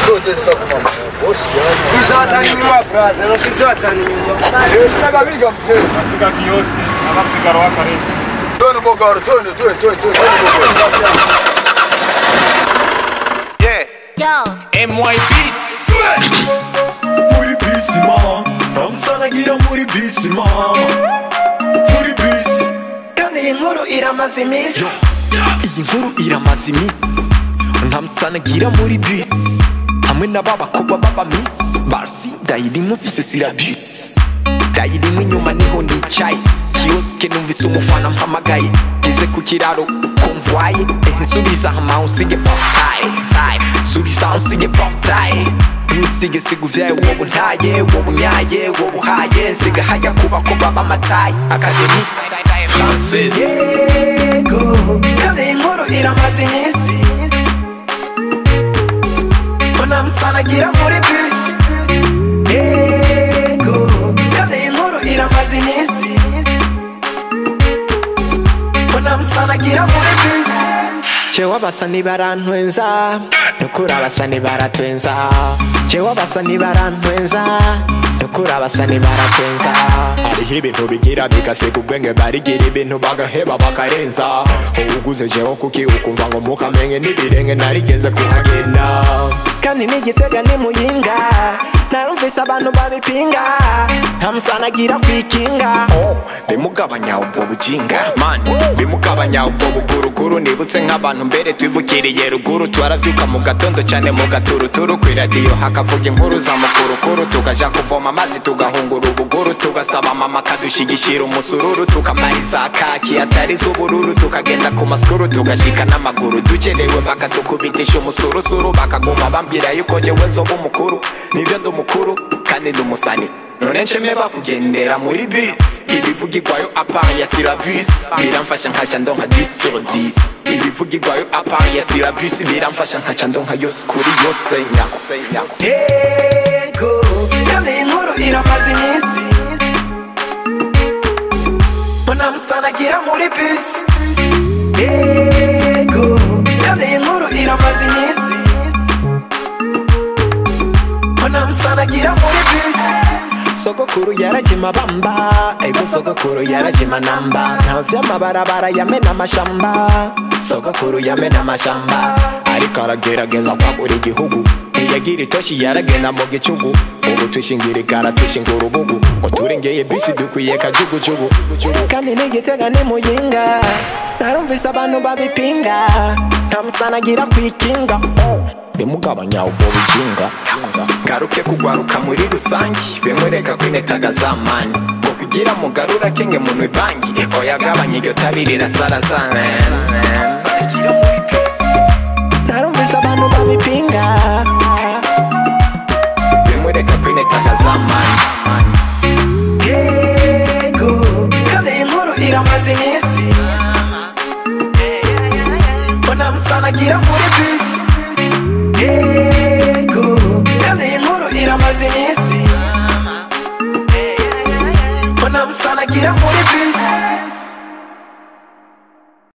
kogeza ku Ni zaten inyuma biraza nuko zaten inyuma biga biga mzee abasiga kiyosike n'abasigara w'akareti tone bogoro tone tone tone tone tone bogoro Yo. MY Beats muri bisi mama bamusanagira muri bisi mama muri bisi Kandi iyi nkuru iramaze iminsi iyi nkuru iramaze iminsi ntamusanagira muri bisi hamwe n'ababakobwa b'abamisi barisi dayirimo vise sirabisi dayirimo inyuma niho nicaye kiyosike numvise umufana mpamagaye ngeze ku kiraro konvoye nsubiza hama usige portaye taye subiza usige portaye ntusige siguvyaye wowe ntaye wowe unyaye wowe uhaye nsiga hajya kubakobwa b'amataye akademi francis yego Kandi iyi nkuru iramaze iminsi Unamusanagira muri bisi Yego Kandi iyi nkuru iramaze iminsi Unamusanagira muri bisi Chewa basani barantwenza Nukura basani baratwenza Chewa basani barantwenza Nukura basani baratwenza Hariho ibintu bigira bigasiga ubwenge barigira ibintu bagaheba bakarenza Uguze jewe kuki ukumva ngo mukamenye n'ibirenge narigeze kuhagenda Kandi n'igitega ni muyinga Narumvise abantu babipinga Ntamusanagira kwikinga Oh, bimugabanya ubwo bujinga man bimugabanya ubwo buguruguru nibutse nk'abantu mbere twivukiriye ruguru twarabyuka mu gatondo cyane mu gaturuturu ku iradiyo hakavuga inkuru za mukurukuru tukaja kuvoma amazi tugahungura ubuguru tugasaba mama akadushigishira umusururu tukamara iza kaki atari z'ubururu tukagenda ku masikuru tugashika n'amaguru dukerewe bakatukubitisha umusurusuru bakaguma bambwira yuko njyewe nzoba umukuru nibyo ndi umukuru kandi ndi umusani none nsheme bakugendera muri bisi ibivugirwayo apart ya sirabisi biramfasha nkaca ndonka 10 sur 10 ibivugirwayo apart ya sirabisi biramfasha nkaca ndonka yose kuri yose nyako nyako Yego Kandi iyi nkuru iramaze iminsi Unamusanagira muri bisi Yego Kandi iyi nkuru iramaze iminsi Unamusanagira muri bisi sogokuru yarajima bamba ego sogokuru yarajima namba ntaho vyamabarabara yamena amashamba sogokuru yamena amashamba ariko aragerageza kwagura igihugu ntiyagira itoshi yaragenda mu gicugu ubu twishingira igara twishinga urubugu ngo turengeye bisi dukwiye kajugujugu kandi n'igitega ni muyinga narumvise abantu babipinga ntamusanagira kwikinga oh, bimugabanya ubwo bujinga ngaruke kugwaruka muri rusange bimureka kwinetaga za mani ngo kugira mugarura kenge munwe banki oyagabanya iryo tabi rirasarazana narumvise abantu babipinga bimureka kwinetaga za mani Yego Kandi iyi nkuru iramaze iminsi Unamusanagira muri bisi Yego Kandi iyi nkuru iramaze iminsi Unamusanagira muri